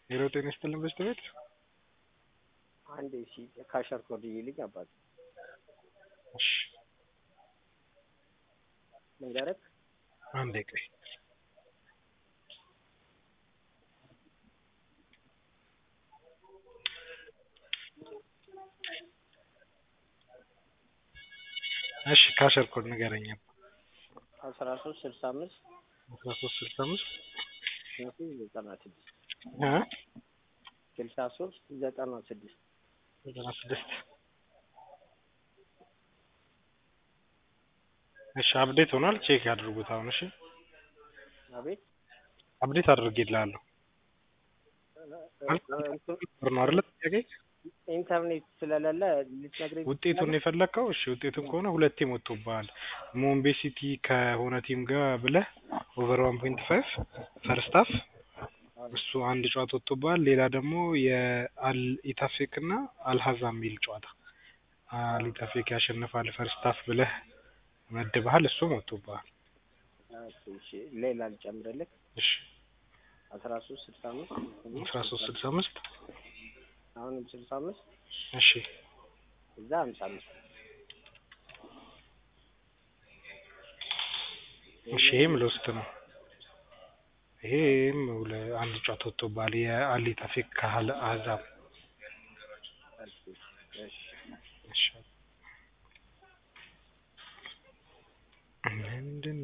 ሄሎ ጤና ይስጥልን በስተ ቤት አንድ ሺ ካሸር ኮድ ይልኝ አባት እሺ መንገረክ አንዴ ቆይ እሺ ካሸር ኮድ ንገረኝ አስራ ሶስት ስልሳ አምስት አስራ ሶስት ስልሳ አምስት ዘጠና ስድስት እ ስልሳ ሶስት ዘጠና ስድስት ዘጠና ስድስት እሺ አፕዴት ሆኗል ቼክ ያድርጉት አሁን እሺ አቤት አፕዴት አድርጌልሃለሁ ነው አይደለ ጥያቄ ኢንተርኔት ስለሌለ ልትነግረኝ ውጤቱን የፈለግከው እሺ ውጤቱን ከሆነ ሁለቴም ወጥቶብሃል ሞምቤ ሲቲ ከሆነ ቲም ጋር ብለህ ኦቨር ዋን ፖይንት ፋይቭ ፈርስት ሀፍ እሱ አንድ ጨዋታ ወጥቶብሃል ሌላ ደግሞ የአል ኢታፌክ እና አልሀዛ የሚል ጨዋታ አል ኢታፌክ ያሸንፋል ፈርስት ሀፍ ብለህ መድበሃል እሱም ወጥቶብሃል እሺ ሌላ ልጨምርልህ እሺ አስራ ሶስት ስልሳ አምስት አስራ ሶስት ስልሳ አምስት አሁንም ስልሳ አምስት እሺ እዛ ሀምሳ አምስት እሺ ይሄም ለውስጥ ነው ይሄም አንድ ጨዋታ ወጥቶብሃል የአሊ ታፌክ ከአህዛብ እሺ እሺ